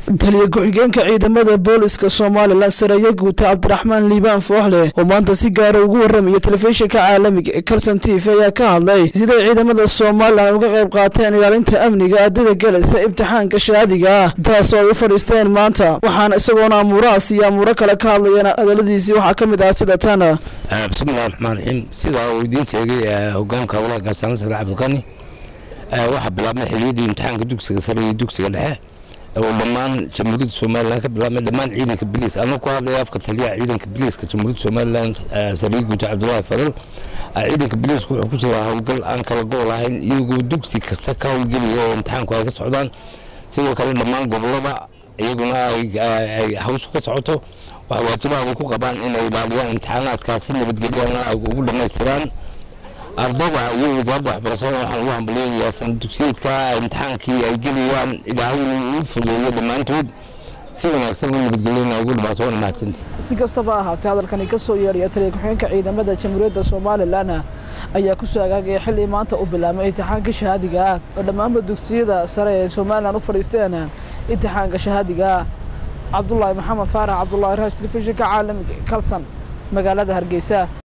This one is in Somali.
taliya ku-xigeenka ciidamada booliska somalilan sareeye guuta cabdiraxmaan liibaan fooxle oo maanta si gaara ugu warramaya telefishinka caalamiga ee kalson t v ayaa ka hadlay siday ciidamada somalilan uga qayb qaateen ilaalinta amniga ardayda galaysa imtixaanka shaadiga ah taas oo ay u fadhiisteen maanta waxaana isagoona amuurahaas iyo amuuro kale ka hadlayeen hadaladiisii waxaa ka mid ah sida tan bismillahi raxmaan raxiim sidaa uu idiin sheegay hogaanka howlaha gaashaamo sare cabdiqani waxaa bilaabmay xiliyadii imtixaanka dugsiga sare iyo dugsiga dhexe oo dhammaan jamhuuriyadda somalilan ka bilaabmay dhammaan ciidanka biliis anuu ku hadlaya afka taliyaha ciidanka biliiska jamhuuriyadda somalilan sariir guuta cabdullaahi faral ciidanka biliisku wuxuu ku jiraa howlgal aan kala go' lahayn iyagoo dugsi kasta ka howlgelaya oo imtixaanku ay ka socdaan sidoo kale dhammaan gobolada iyaguna ay hawshu ka socoto waxa waajibaha ku qabaan inay ilaaliyaan imtixaanaadkaasi nabadgelyana ay ugu dhammaystiraan ardayda iyo wasaaradda waxbarashada waxaan ugu hambalyeeyayaa sana dugsiyeedka imtixaankii ay gelayaan ilaahay uu fuleeyo dhammaantood si wanaagsan u nabadgelyana ugu dhamaato waana mahadsanta si kastaba ahaatee hadalkani ka soo yeeraya taliya ku-xigeenka ciidamada jamhuuriyadda somalilan ayaa kusoo agaagaya xilli maanta u bilaabmay imtixaanka shahaadiga ah oo dhammaanba dugsiyada sare ee somalilan u fadhiisteen imtixaanka shahaadiga cabdulaahi maxamed faarax cabdulaahi raash telefishinka caalamiga kalsan magaalada hargeysa